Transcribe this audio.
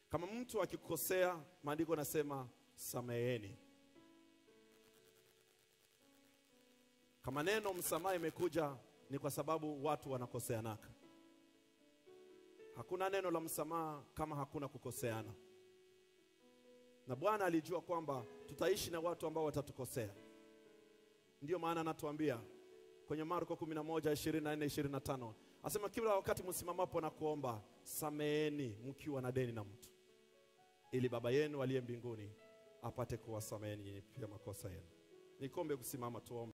Kama mtu akikosea, maandiko nasema sameheni. Kama neno msamaha imekuja ni kwa sababu watu wanakoseanaka. Hakuna neno la msamaha kama hakuna kukoseana, na Bwana alijua kwamba tutaishi na watu ambao watatukosea. Ndiyo maana anatuambia kwenye Marko 11 24 25, asema kila wakati msimamapo na kuomba, sameeni mkiwa na deni na mtu, ili Baba yenu aliye mbinguni apate kuwasameheni nyinyi pia makosa yenu. Nikombe kusimama tuombe.